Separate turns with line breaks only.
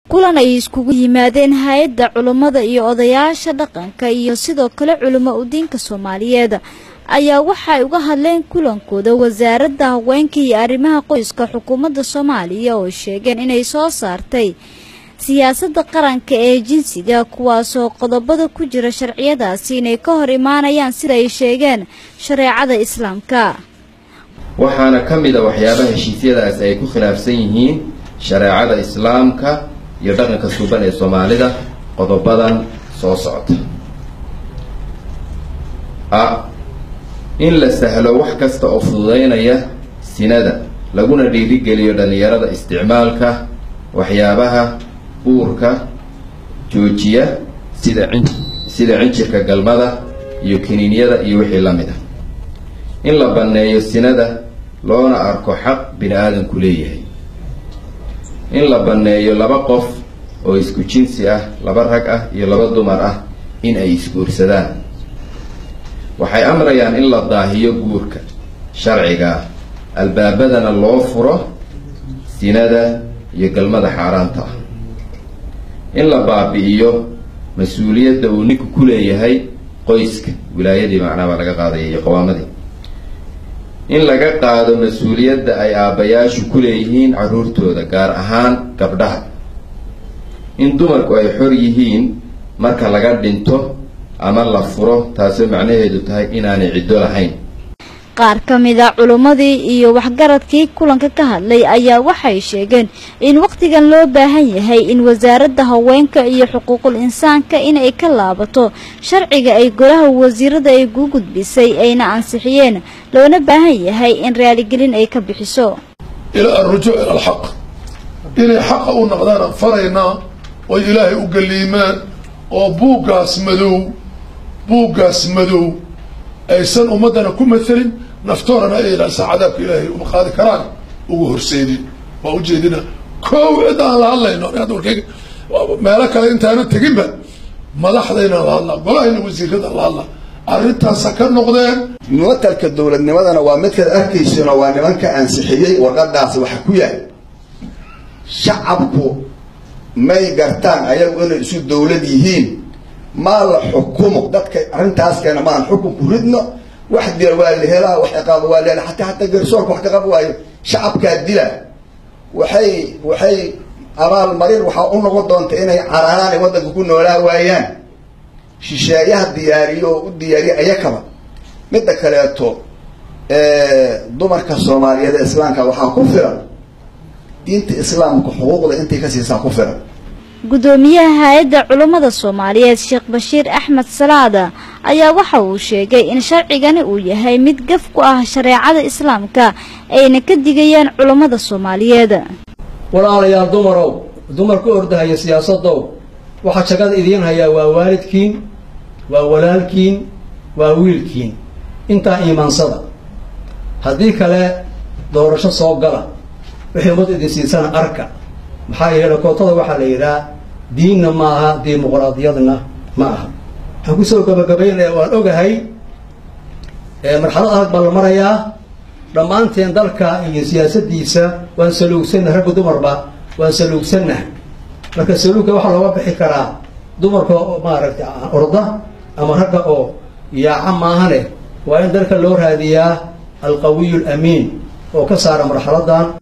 kulan ay iskugu yimaadeen hay-adda culummada iyo odayaasha dhaqanka iyo sidoo kale culimo udiinka soomaaliyeed ayaa waxay uga hadleen kulankooda wasaaradda haweenka iyo arrimaha qoyska xukuumadda soomaaliya oo sheegeen inay soo saartay siyaasadda qaranka ee jinsiga kuwaasoo qodobada ku jira sharciyadaasi inay ka hor imaanayaan sida ay sheegeen shareecada islaamka
waxaana ka mid a waxyaabaha heshiisyadaasi ay ku khilaafsan yihiin shareecada islaamka iyo dhaqanka suuban ee soomaalida qodobadan soo socota a in la sahlo wax kasta oo fududaynaya sinada laguna dhiirigeliyo dhallinyarada isticmaalka waxyaabaha uurka joojiya sida cin sida cinjirka galmada iyo kiniinyada iyo wixii la mid ah in la banneeyo sinada loona arko xaq bini aadamku leeyahay in la banneeyo laba qof oo isku jinsi ah laba rag ah iyo laba dumar ah in ay isguursadaan waxay amrayaan in la daahiyo guurka sharciga ah albaabadana loo furo sinada iyo galmada xaaraanta ah in la baabi'iyo mas-uuliyadda uu ninku ku leeyahay qoyska wilaayadii macnaa baa laga qaadaya iyo qawaamadii in laga qaado mas-uuliyadda ay aabbayaashu ku leeyihiin carruurtooda gaar ahaan gabdhaha in dumarku ay xor yihiin marka laga dhinto ama la furo taasoo macnaheedu tahay inaanay ciddo lahayn
qaar ka mid a culummadii iyo waxgaradkii kulanka ka hadlay ayaa waxay sheegeen in wakhtigan loo baahan yahay in wasaaradda haweenka iyo xuquuqul insaanka inay ka laabato sharciga ay golaha wasiirada ay gu gudbisay ayna ansixiyeen loona baahan yahay in raaligelin ay ka bixiso
ilaa alrujuuc ila alxaq inay xaqa u noqdaan aan faraynaa oy ilaahay u galiimaan oo buuggaas madow buuggaas madow aysan ummaddana ku mathalin naftoorana ay ilaasa cadaabka ilaahay uma qaadi karaan ugu horseedin waa ujeedina kow cid aan la hadlayno warkeyga meelo kale intaana teginba madaxdayna la hadlaa golahayna wasiirada la hadlaa arrintaasa ka noqdeen
muwatalka dowladnimadana waa midkaad arkaysano waa nimanka ansixiyey warqadaas waxa ku yahay shacabku may gartaan ayagu inay isu dowlad yihiin maa la xukumo dadka arrintaas keena maan xukunku ridno wax dila waa la helaa wax ciqaaba waa la helaa hataa hataa garsoorka wax ka qab waayo shacabkaa dila waxay waxay abaal marin waxaa u noqon doonta inay cararaan ay waddanka ku noolaa waayaan shisheeyaha diyaariyo oo u diyaariya ayakaba midda kaleeto dumarka soomaaliyeed ee islaamka waxaa ku filan diinta islaamka xuquuqda intay ka siisaa ku filan
gudoomiyaha hay-adda culummada soomaaliyeed sheekh bashiir axmed salaada ayaa waxa uu sheegay in sharcigani uu yahay mid gaf ku ah shareecada islaamka ayna ka digayaan culummada soomaaliyeed
walaalayaal dumarow dumar ku ordahaya siyaasadow waxaa jagada idiin hayaa waa waalidkiin waa walaalkiin waa wiilkiin intaa iimaansada haddii kale doorasho soo gala wixii ummad idin siisana arka maxaa yeele kootada waxaa la yidhaha diinna ma aha dimuqraadiyadna ma aha waxaan kusoo gabagabaynaya waan ogahay marxalad adag baa la marayaa dhammaanteen dalka iyo siyaasadiisa waan saluugsannaha ragga dumarba waan saluugsannaha marka saluugka waxaa looga bixi karaa dumarka maaragtay orda ama ragga oo yaaca maahane waa in dalka loo raadiyaa alqawiyu alamiin oo ka saara marxaladan